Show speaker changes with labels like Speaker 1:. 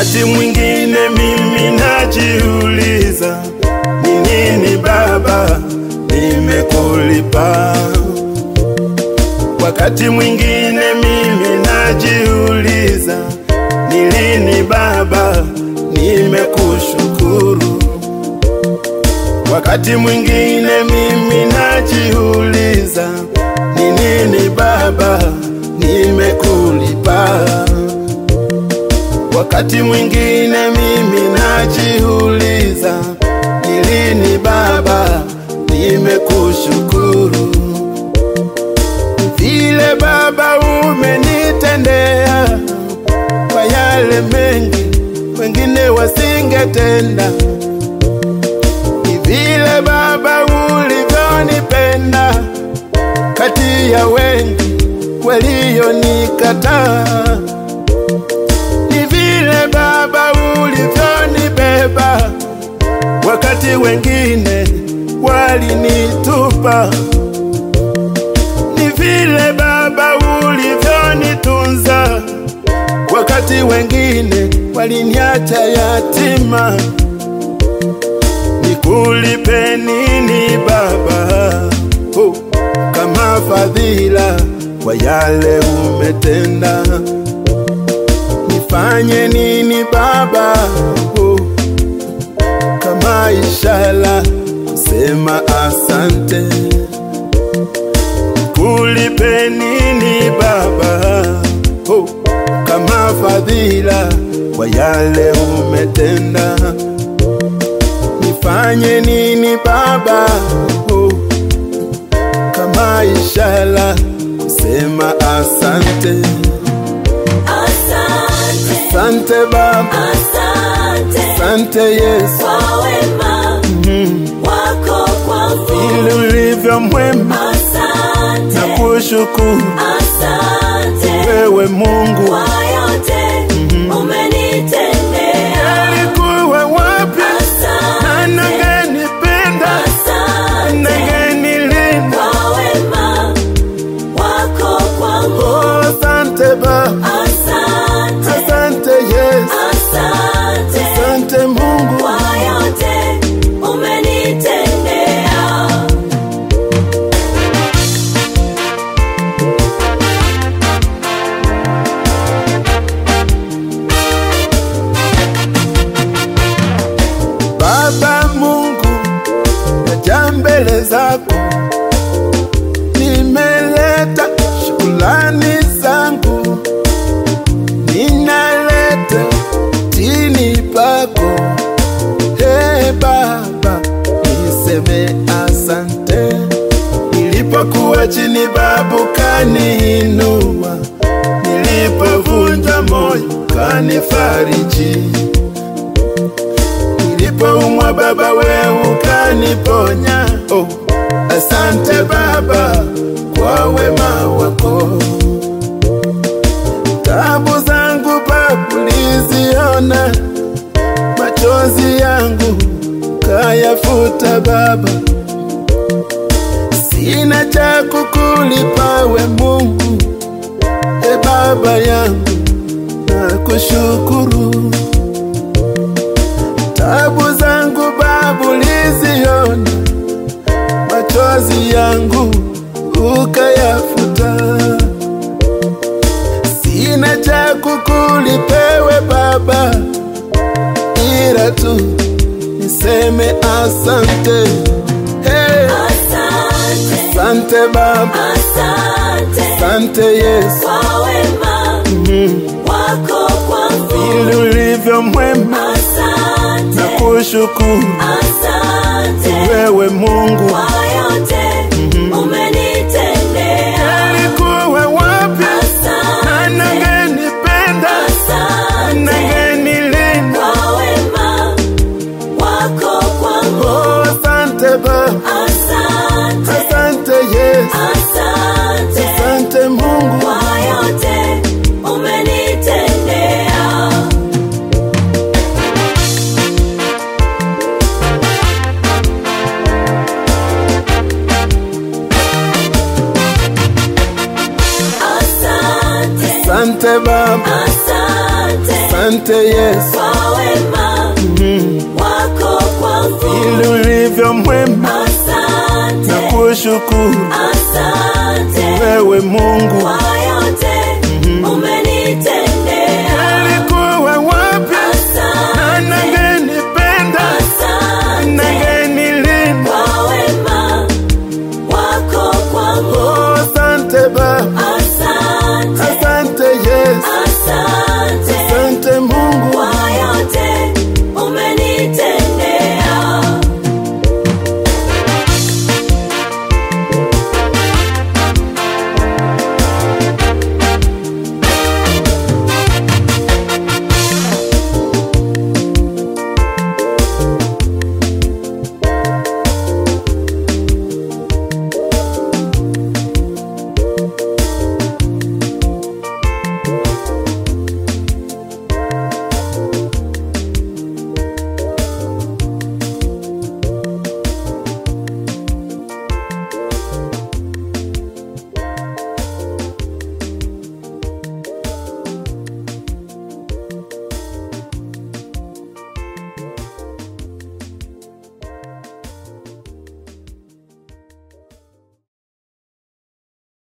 Speaker 1: Wakati mwingine mimi najiuliza, ni nini Baba nimekulipa? Wakati mwingine mimi najiuliza, ni lini Baba nimekushukuru? Wakati mwingine mimi najiuliza, ni nini Baba nimekulipa? Wakati mwingine mimi najiuliza, ni lini Baba nimekushukuru? Vile Baba umenitendea kwa yale mengi wengine wasingetenda, ni vile Baba ulivyonipenda kati ya wengi walionikataa ni vile Baba ulivyonibeba wakati wengine walinitupa, ni vile Baba ulivyonitunza wakati wengine waliniacha yatima. Nikulipe nini Baba oh, kama fadhila kwa yale umetenda? Nifanye nini Baba oh, kama ishara kusema asante? Kulipe nini Baba oh, kama fadhila kwa yale umetenda? Nifanye nini Baba oh, kama ishara kusema asante?
Speaker 2: Asante,
Speaker 1: Asante Baba,
Speaker 2: asante
Speaker 1: asante Yesu,
Speaker 2: kwa wema wako kwangu.
Speaker 1: ili ulivyo mwema na
Speaker 2: Asante,
Speaker 1: kushukuru
Speaker 2: asante
Speaker 1: wewe Mungu.
Speaker 2: kwa yote umenitendea.
Speaker 1: Alikuwa wapi na
Speaker 2: Asante,
Speaker 1: nangenipenda
Speaker 2: asante
Speaker 1: nangenilinda?
Speaker 2: kwa wema wako kwangu.
Speaker 1: Oh, asante Baba,
Speaker 2: Asante,
Speaker 1: asante Yesu,
Speaker 2: asante
Speaker 1: asante Mungu.
Speaker 2: kwa yote umenitendea.
Speaker 1: Baba Mungu, naja mbele zako, nimeleta shukrani zangu, ninaleta chini pako. Hey Baba, niseme asante. Nilipokuwa chini, babu kaniinua, nilipovunja moyo kanifariji nilipoumwa Baba wewe ukaniponya. Oh, asante Baba kwa wema wako. Tabu zangu Baba uliziona, machozi yangu kayafuta Baba. Sina cha kukulipa we Mungu, e Baba yangu nakushukuru tabu zangu babu liziona, machozi yangu ukayafuta. Sina cha kukulipewe Baba, ila tu niseme asante. Hey,
Speaker 2: Asante,
Speaker 1: asante Baba,
Speaker 2: asante
Speaker 1: asante Yesu,
Speaker 2: kwa wema wako kwangu.
Speaker 1: ili ulivyo mwema na
Speaker 2: Asante,
Speaker 1: kushukuru
Speaker 2: asante
Speaker 1: wewe Mungu.
Speaker 2: kwa yote umenitendea.
Speaker 1: Alikuwa wapi na
Speaker 2: Asante,
Speaker 1: nangenipenda
Speaker 2: asante
Speaker 1: nangenilinda?
Speaker 2: kwa wema wako kwangu.
Speaker 1: Oh, asante Baba,
Speaker 2: Asante,
Speaker 1: asante Yesu,
Speaker 2: asante
Speaker 1: asante Mungu.
Speaker 2: kwa yote umenitendea. Asante,
Speaker 1: Asante Baba,
Speaker 2: asante
Speaker 1: asante Yesu,
Speaker 2: kwa wema wako kwangu.
Speaker 1: ili ulivyo mwema na
Speaker 2: Asante,
Speaker 1: kushukuru
Speaker 2: asante
Speaker 1: wewe Mungu.
Speaker 2: kwa yote umenitendea.
Speaker 1: Nilikuwa wapi na
Speaker 2: Asante,
Speaker 1: nangenipenda
Speaker 2: asante
Speaker 1: nangenilinda.
Speaker 2: kwa wema wako kwangu.
Speaker 1: Oh, asante Baba,
Speaker 2: Asante,
Speaker 1: asante Yesu,
Speaker 2: asante